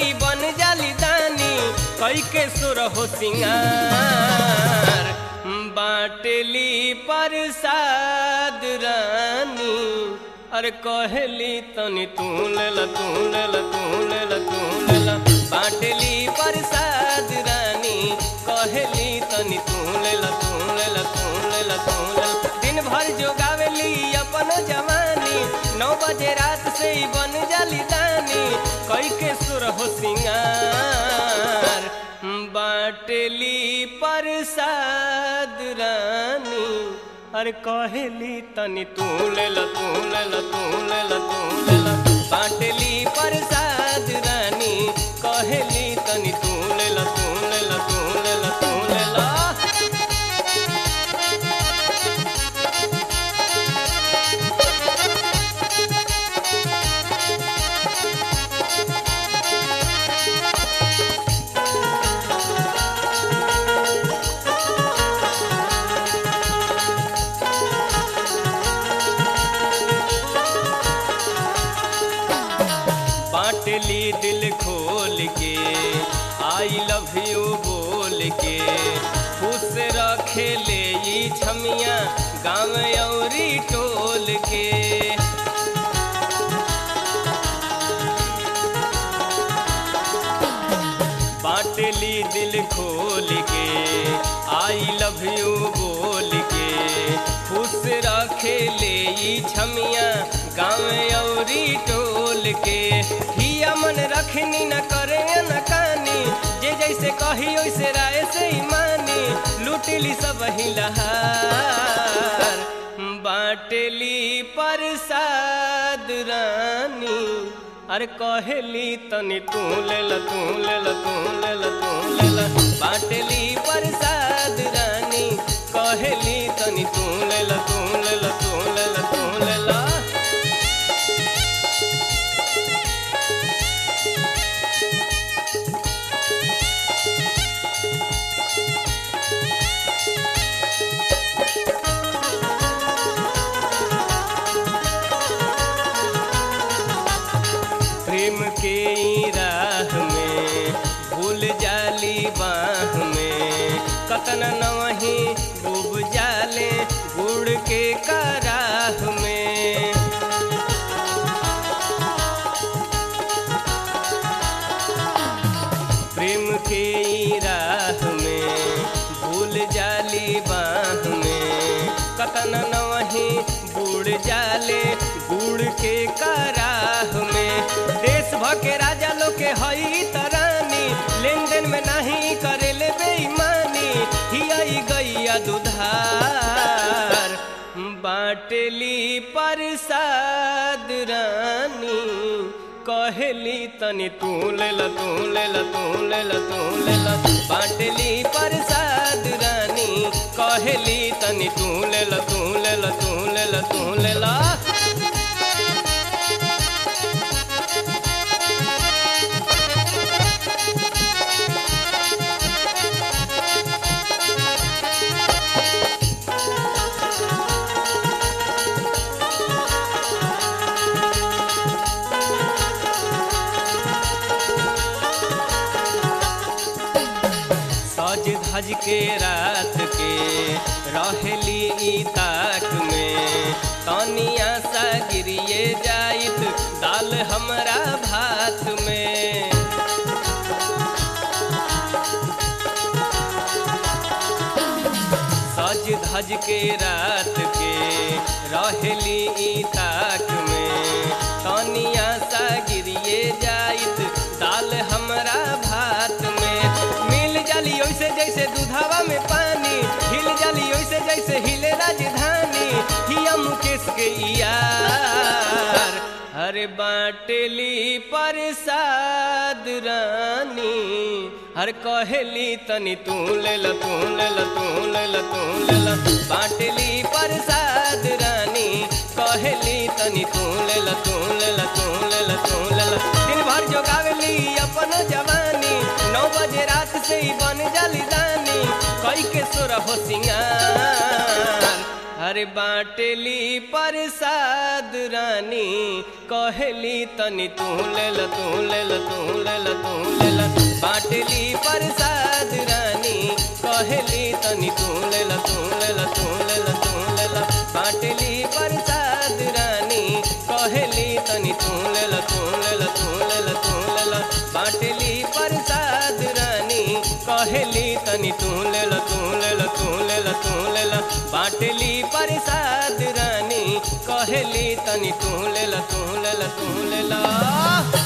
ई बन जाली दानी कई के सुर हो सिंगार बाटली प्रसाद रानी अरे कहली तनी तू लेला तू लेला तू लेला तू लेला बाटली प्रसाद रानी कहली तनी तू लेला तू लेला तू लेला तू लेला दिन भर जोगावेली अपन जवानी नौ बजे रात से ही बन जाली दानी कई के सुर हो सिंगार बाटली प्रसाद रानी अरे कहेली तनी तू लेला तू लेला तू लेला तू लेला बाटली प्रसाद रानी कहेली तनी तू लेला तू लेला तू लेला तू लेला बाटली दिल खोल के आई लव यू बोल के खुश रखे ले ई छमिया गाँव औरी टोल के बाटली दिल खोल के आई लव यू बोल के खुश रखे ले ई छमिया गाँव औरी टोल के हिया मन रखनी न करे न कानी जे जैसे कही वैसे राय से ही मानी लूटली सब ही लहार बाटली प्रसाद रानी अरे कहेली तनी तू लेला तू लेला तू लेला तू लेला बाटली प्रसाद रानी कहेली तनी तू लेला तू लेला तू लेला तू लेला प्रेम के ई राह में भूल जाली बाह में कतन नवही डूब जाले गुड़ के कराह में प्रेम के ई राह में भूल जाली बाह में कतन नवही बुड़ जाले गुड़ के कराह में देश भ के राजा लोग के हई तरानी लेन देन में नहीं करे ले बेईमानी हियाई गैया दुधार बाटली प्रसाद रानी कहेली तनी तू लेला तू लेला तू लेला तू लेला बाटली प्रसाद रानी कहेली तनी तू लेला तू लेला तू लेला तू लेला सज धज के रात के रहेली ई ताक में तनिया सा गिरिए जाइत दाल हमरा भात में सज धज के रात के रहेली ई ताक में तनिया सा गिरिए जाइत दाल हमरा भात में मिल जाली ओइसे जैसे दूधावा में पानी हिल जाली ओइसे जैसे हिले राजधानी हिया मुकेश के यार हरे बाटली प्रसाद रानी हर कहेली तनी तू लेला तू लेला तू लेला तू लेला बाटली प्रसाद रानी कहेली तनी तू लेला तू लेला तू लेला तू लेला दिन भर जोगावेली अपन जवानी नौ बजे रात से ही बन जाली दानी कई के सोर हो सिंगार अरे बाटली प्रसाद रानी कहली तनी तू ले ल तू ले ल तू ले ल तू ले ल बाटली प्रसाद रानी कहली तनी तू ले ल तू ले ल तू ले ल तू ले ल बाटली प्रसाद रानी कहली तनी तू ले ल तू ले ल तू ले ल तू ले ल बाटली प्रसाद रानी कहली तनी तू ले ल तू ले ल तू ले ल तू ले ल बाटली प्रसाद रानी कहली तनी तू ले ल तू ले ल तू ले ल